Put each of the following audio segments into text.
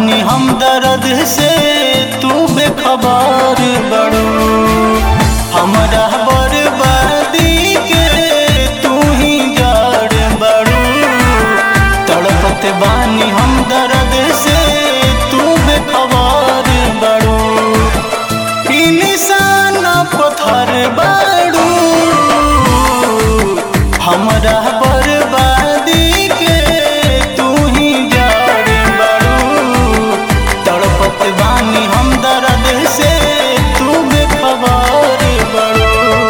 बानी हम दर्द से तू बेखबर बड़ू हमरा बर्बादी के तू ही जड़ बड़ू तड़पत बानी हम दर्द से तू बेखबर बड़ू इंसान पत्थर बड़ू हमरा बर्बादी के तू ही जड़ बड़ू तड़पत बानी हम दर्द से तू बेखबर बड़ू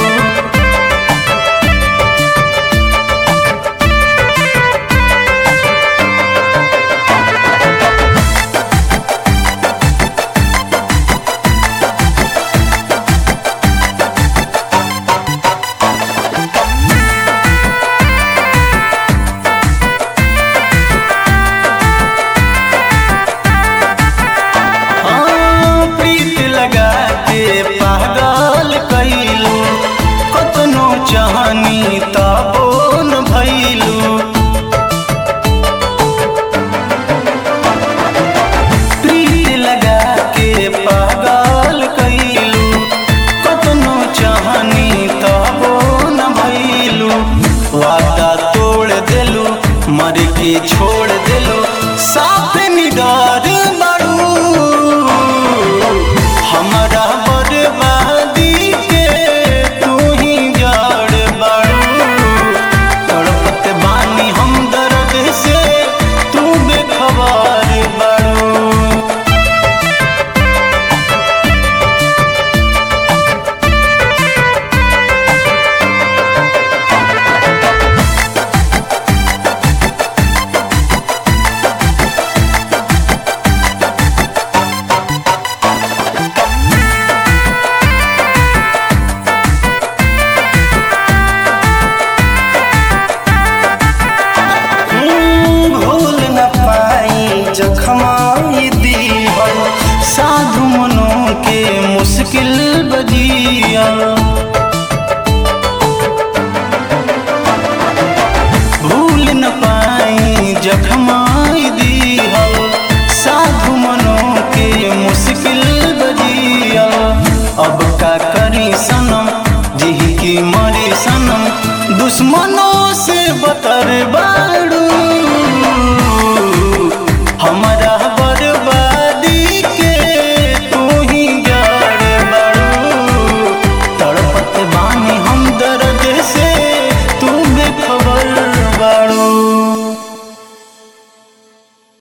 हाँ, प्रीत लगा के पागल कैलू कतनो चाहनी तबो न भैलू प्रीत लगा के पागल कैलू कतनो चाहनी तबो न भैलू वादा तोड़ देलू मर के छोड़ देलू साथ निडार बड़ू हमरा बर्बादी के तू ही जड़ बड़ू तड़पत बानी हम दर्द से तू बेखबर बड़ू भूल न पाई जखमाई दीहल साधु मनों के मुश्किल बजिया भूल न पाई जखमाई दीहल साधु मनों के मुश्किल बजिया अब का करी सनम जी की मरी सनम दुश्मनों से बतर बाड़ू हमर